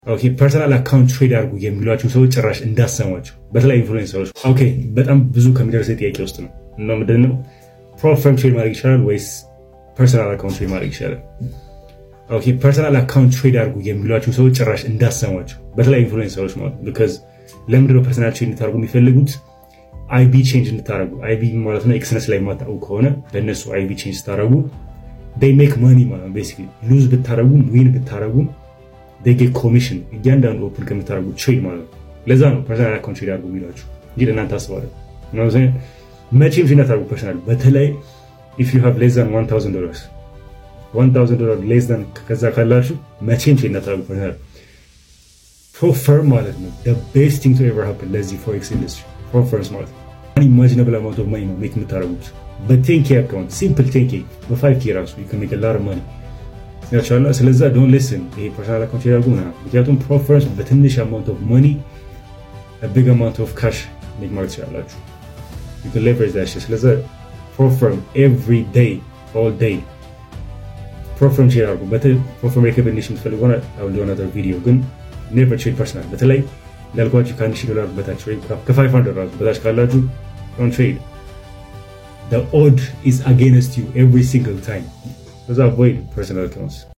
ኦኬ ፐርሰናል አካውንት ትሬድ አድርጉ የሚሏቸው ሰዎች ጭራሽ እንዳሰሟቸው በተለይ ኢንፍሉዌንሰሮች። ኦኬ በጣም ብዙ ከሚደርስ ጥያቄ ውስጥ ነው እና ምንድን ነው ፕሮፈርም ትሬድ ማድረግ ይቻላል ወይስ ፐርሰናል አካውንት ትሬድ ማድረግ ይቻላል? ኦኬ ፐርሰናል አካውንት ትሬድ አድርጉ የሚሏቸው ሰዎች ጭራሽ እንዳሰሟቸው በተለይ ኢንፍሉዌንሰሮች ማለት ነው። ቢካዝ ለምንድነው ፐርሰናል ትሬድ እንድታደርጉ የሚፈልጉት? አይቢ ቼንጅ እንድታደርጉ አይቢ ማለት ነው ኤክስነስ ላይ የማታውቁ ከሆነ ለእነሱ አይቢ ቼንጅ ስታደርጉ ዴይ ሜክ መኒ ማለት ነው። ቤሲክሊ ሉዝ ብታደርጉም ዊን ብታደርጉም ጌት ኮሚሽን እያንዳንዱ ኦፕን ከምታደርጉት ትሬድ ማለት ነው። ለዛ ነው ፐርሰናል አካውንት ትሬድ አድርጉ የሚሏችሁ እንጂ ለእናንተ አስባለ መቼም ትሬድ እንዳታደርጉ ፐርሰናል በተለይ ኢፍ ዩ ሃቭ ሌስ ዛን 1000 ዶላርስ 1000 ዶላር ሌስ ዛን ከዛ ካላችሁ መቼም ትሬድ እንዳታደርጉ ፐርሰናል ፕሮፈርም ማለት ነው ቤስት ቲንግ ቱ ኤቨር ሃፕን ለዚህ ፎሬክስ ኢንዱስትሪ ፕሮፈርምስ ማለት ነው ኢማጂናብል አማውንት ኦፍ ማኒ ነው ሜክ የምታደርጉት በቴንኬ አካውንት ሲምፕል ቴንኬ በፋይቭ ኬ ራሱ ሜክ ላር ማኒ ያቻለ ስለዛ ዶን ሊስን ይሄ ፐርሰናል አካውንት ያደርጉ ና ምክንያቱም ፕሮፈርምስ በትንሽ አማውንት ኦፍ ማኒ ቢግ አማውንት ኦፍ ካሽ ሜክ ማድረግ ትችላላችሁ ሌቨሬጅ ዳሽ ስለዛ ፕሮፈርም ኤቭሪ ዴይ ኦል ዴይ ፕሮፈርም ትሬድ አድርጉ ፕሮፈርም ሬኮሜንዴሽን የምትፈልጉ ሆነ አሁን ሊሆን ቪዲዮ ግን ኔቨር ትሬድ ፐርሰናል በተለይ እንዳልኳችሁ ከአንድ ሺህ ዶላር በታች ወይም ከፋይቭ ሀንድረድ ዶላር በታች ካላችሁ ዶንት ትሬድ the odd is against you every single time. Those avoid personal accounts.